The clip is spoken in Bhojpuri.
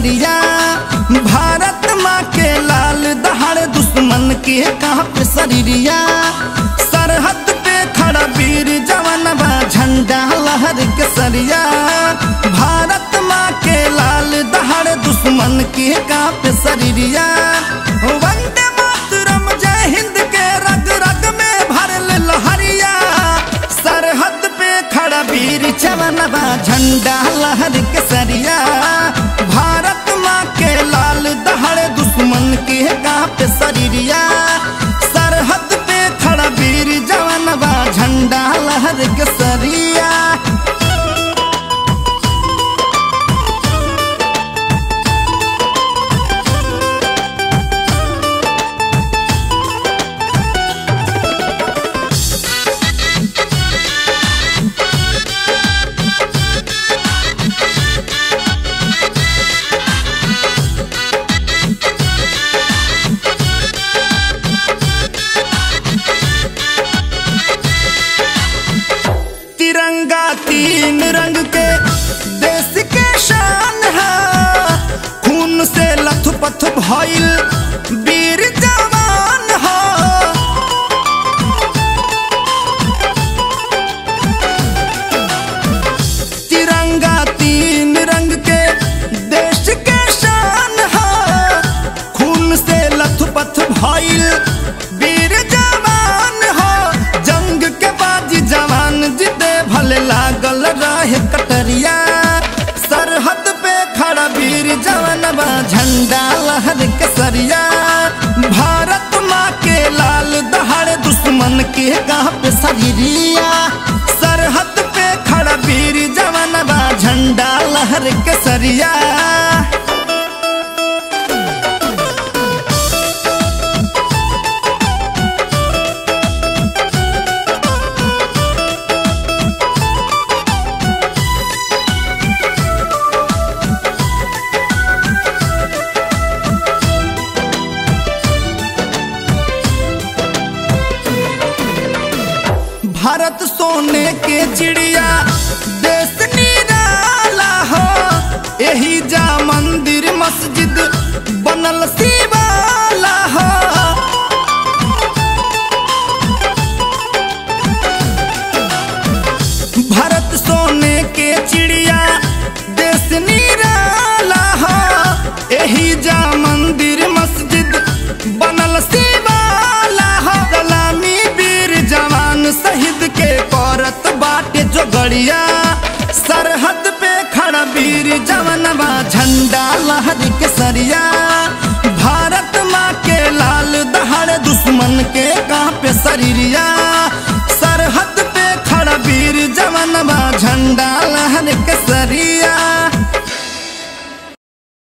सरिया भारत माँ के लाल दहाड़ दुश्मन के कांप शरीरिया सरहद पे खड़ा वीर जवान बा झंडा लहर के सरिया भारत माँ के लाल दहाड़ दुश्मन के कांप शरीरिया वंदे मातरम जय हिंद के रग रग में भरल लहरिया सरहद पे खड़ा वीर जवान बा झंडा लहर के सरिया भारत माँ के लाल दहाड़ दुश्मन के कांप शरीरिया सरहद पे खड़ा वीर जवान बा झंडा लहर के सरिया तिरंगा तीन रंग के देश के शान है खून से लथपथ भइल वीर जवान है तिरंगा तीन रंग के देश के शान है खून से लथपथ भइल वीर जवान हो जंग के बाजी जवान जिते भले लागल रहे कटरिया सरहद पे खड़ा वीर जवान बा झंडा लहर के सरिया भारत माँ के लाल दहाड़ दुश्मन के गाँव पे शरीरिया सरहद पे खड़ा वीर जवान बा झंडा लहर के सरिया भारत सोने के चिड़िया देश निराला हो यही जा मंदिर मस्जिद बनल शिवाला हो भारत सोने के चिड़िया देश निराला हो यही जा मंदिर मस्जिद बनल शिवाला हो सलामी वीर जवान शहीद के करत बाटे जो गड़िया सरहद पे खड़ा वीर जवानवा झंडा लहर के सरिया भारत माँ के लाल दहाड़ दुश्मन के कांपे शरीरिया सरहद पे खड़ा वीर जवानवा झंडा लहर के सरिया